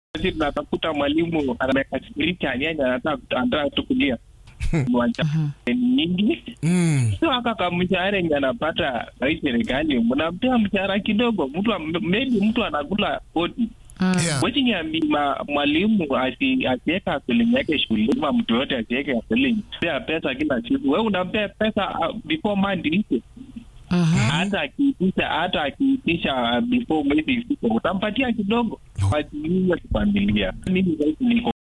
sisi tunatafuta mwalimu amekasirika, yani anataka anataka tukulia Mwacha nyingi Mm. sio aka ka mshahara yenye anapata rais serikali, mnampea mshahara kidogo, mtu am- maybe mtu anakula kodi Yeah. wechiniambi mwalimu asi- asiweka asilimia yake shuleni, ama mtu yote asiweke asilimia pea pesa kila siku. We unampea pesa uh, before month ishe, hata akiitisha hata akiitisha uh, before mwezi ifike utampatia kidogo, wajiuze kifamilia. Mimi sasa niko